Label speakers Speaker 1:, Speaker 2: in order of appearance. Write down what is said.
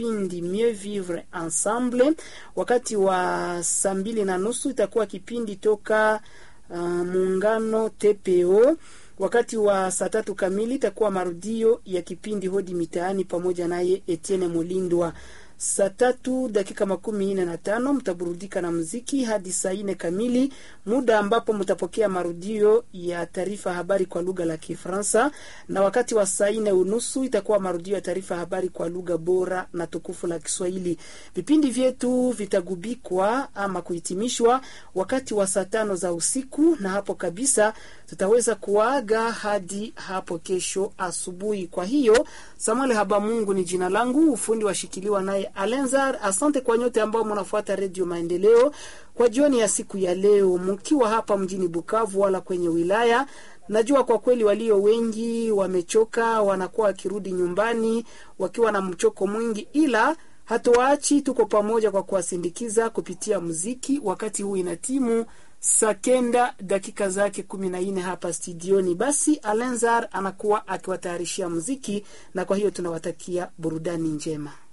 Speaker 1: kipindi Mieux Vivre Ensemble. Wakati wa saa mbili na nusu itakuwa kipindi toka uh, muungano TPO. Wakati wa saa tatu kamili itakuwa marudio ya kipindi Hodi Mitaani pamoja naye Etienne Mulindwa. Saa tatu dakika makumi nne na tano mtaburudika na muziki hadi saa nne kamili, muda ambapo mtapokea marudio ya taarifa habari kwa lugha la Kifaransa, na wakati wa saa nne unusu itakuwa marudio ya taarifa habari kwa lugha bora na tukufu la Kiswahili. Vipindi vyetu vitagubikwa ama kuhitimishwa wakati wa saa tano za usiku, na hapo kabisa tutaweza kuaga hadi hapo kesho asubuhi. Kwa hiyo Samuel Habamungu ni jina langu, ufundi washikiliwa naye Alenzar. Asante kwa nyote ambao mnafuata Redio Maendeleo kwa jioni ya siku ya leo, mkiwa hapa mjini Bukavu wala kwenye wilaya. Najua kwa kweli walio wengi wamechoka, wanakuwa wakirudi nyumbani wakiwa na mchoko mwingi, ila hatuwaachi, tuko pamoja kwa kuwasindikiza kupitia muziki. Wakati huu ina timu saa kenda dakika zake kumi na nne hapa studioni. Basi Alenzar anakuwa akiwatayarishia muziki, na kwa hiyo tunawatakia burudani njema.